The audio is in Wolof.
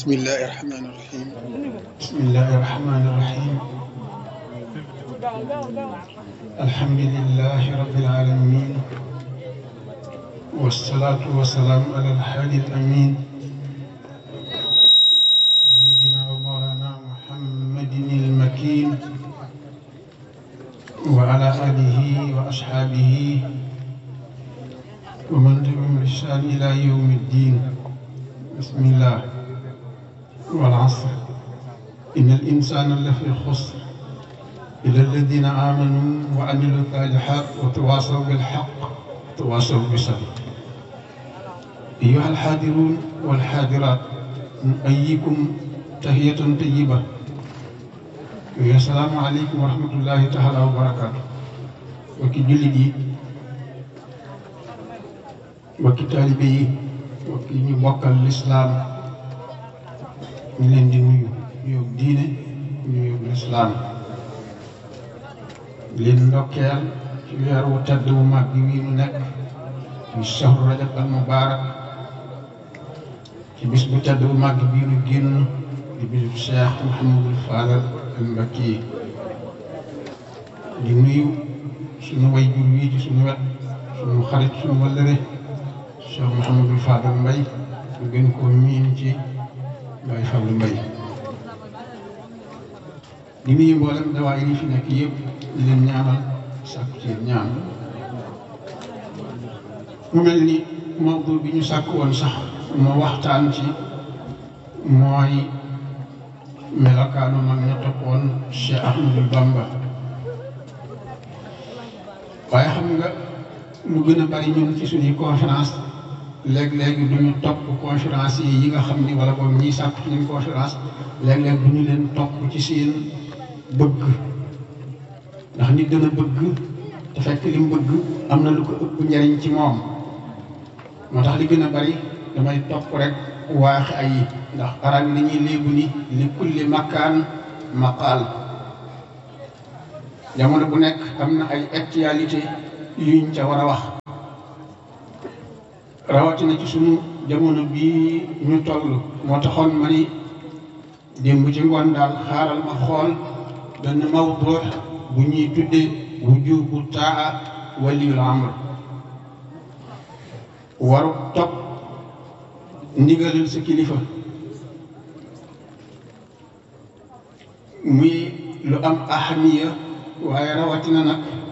بسم الله الرحمن الرحيم بسم الله الرحمن الرحيم الحمد لله رب العالمين والصلاة والسلام على الحادي الأمين سيدنا ومولانا محمد المكين وعلى آله وأصحابه ومن تبعهم بإحسان إلى يوم الدين بسم الله والعصر إن الإنسان لفي خسر إلا الذين آمنوا وعملوا الصالحات وتواصوا بالحق وتواصوا بالصبر أيها الحاضرون والحاضرات نؤيكم تحية طيبة السلام عليكم ورحمة الله تعالى وبركاته وكي جلدي وكي طالبي وكي نبقى الإسلام ñu leen di nuyu nuyoo diine nuyoo lislaam leen ndokkeel ci weer wu tedd wu mag bi wii nu nekk ñu shahru rajab al mubaarak ci bis bu tedd bu mag bii nu génn di bisu Cheikh Mouhamadul Fadal al Mbakki di nuyu suñu way jur wii ci suñu wet suñu xarit suñu wallëre Cheikh Mouhamadul Fadal Mbay ñu gën koo miin ci Baye Fallou Mbaye di nuyu mboolem dawaay yi fi nekk yëpp di leen ñaanal sàkku ci ñaan mu mel ni mawdu bi ñu sàkk woon sax moo waxtaan ci mooy melokaanu mag ña toppoon Cheikh Ahmadou Bamba waaye xam nga lu gën a bari ñun ci suñuy conférence léeg-léeg du ñu topp conférence yi yi nga xam ni wala boog ñiy sàkk ci ñun conférence léeg-léeg du ñu leen topp ci seen bëgg ndax nit dana bëgg te fekk li mu bëgg am na lu ko ëpp njariñ ci moom moo tax li gën a bari damay topp rek waax ay ndax arab yi dañuy léegu ni li kulli makkaan maqaal jamono bu nekk am na ay actualité yuñ ca war a wax rawatina ci sunu jamono bii ñu toll moo taxoon ma ni démb ci ngoon daal xaaral ma xool benn mawdu bu ñuy tudde wujubu taa waliyul amr waru topp ndigalal sa kilifa muy lu am ahamiya waaye rawatina nag